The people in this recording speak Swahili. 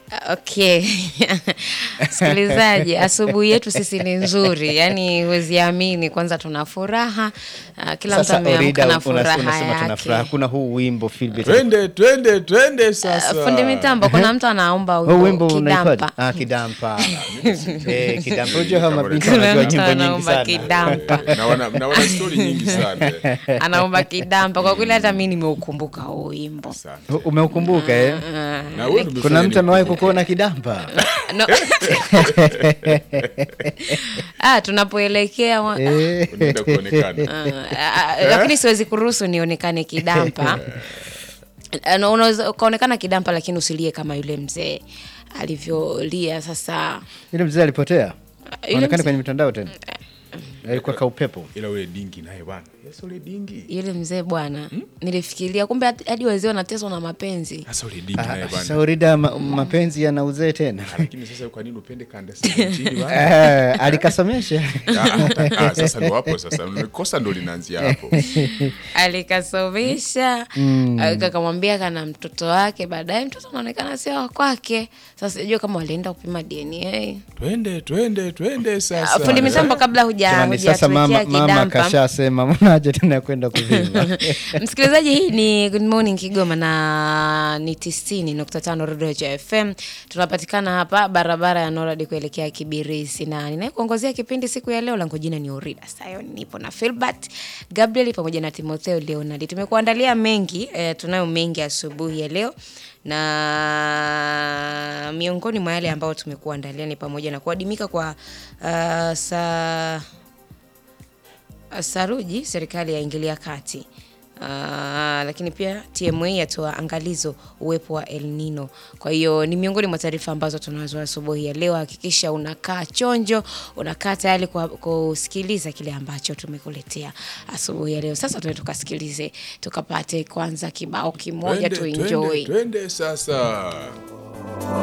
Okay. Msikilizaji, asubuhi yetu sisi ni nzuri, yaani huwezi amini. Kwanza tuna furaha, ah, kila mtu Sasa ameamka Orida, na unas- furaha unasema tuna furaha. yake. Kuna huu wimbo Philbert. Twende twende twende sasa. Ah, Fundi mitambo, kuna mtu anaomba Huu wimbo wimbo unaitwaje? kidampa. Ah, kidampa. Eh, kidampa. Unajua kama mabinti Kuna wanajua mtu nyimbo nyingi anaomba sana. kidampa, Naona naona story nyingi sana. anaomba kidampa. Kwa kweli hata mi nimeukumbuka huu wimbo. Sana. U- Umeukumbuka eh? Na wewe umefanya Kuna mtu nini? amewahi kukuona kidampa? No. ah, tunapoelekea wa- Eh. Unaenda kuonekana. Ah, ah, lakini siwezi kuruhusu nionekane kidampa. Ah, na Unaweza ukaonekana kidampa, lakini usilie kama yule mzee alivyolia. Sasa Yule mzee alipotea. yule Onekane mzee- kwenye mitandao tena. Alikuwa kaupepo. Ila ule dingi naye bwana. Yes ule dingi. yule mzee bwana, nilifikiria kumbe hadi hadi wazee wanateswa na mapenzi. Sasa ule dingi naye Ah, Sasa bwana. Orida, ma- mapenzi yana uzee tena. Lakini sasa kwa nini upende kanda chini bwana? Eh, alikasomesha. Ah, ah, sasa ndo hapo sasa. Kosa ndo linaanzia hapo. Alikasomesha kakamwambia kana mtoto wake, baadaye mtoto anaonekana sio wa kwake. Sasa sijui kama walienda kupima DNA. Twende twende twende Ah, sasa. Fundi mitambo, kabla huja Jamani, sasa mama, hujatuwekea mama kidampa kashasema mnaje tena kwenda kuvimba. Msikilizaji, hii ni Good Morning Kigoma na ni tisini nukta tano Rodoja FM. Tunapatikana hapa barabara ya Noradi kuelekea Kibirizi, na ninayekuongozea kipindi siku ya leo langu jina ni Orida Sayo. Nipo na Filbert Gabriel pamoja na Timotheo Leonard. Tumekuandalia mengi eh, tunayo mengi asubuhi ya leo na miongoni mwa yale ambayo tumekuandalia ni pamoja na kuadimika kwa uh, saa saruji serikali yaingilia kati. Uh, lakini pia TMA yatoa angalizo uwepo wa El Nino. Kwa hiyo ni miongoni mwa taarifa ambazo tunazo asubuhi ya leo. Hakikisha unakaa chonjo, unakaa tayari kwa kusikiliza kile ambacho tumekuletea asubuhi ya leo. Sasa tuende tukasikilize, tukapate kwanza kibao kimoja Twende, tu enjoy. twende, twende sasa.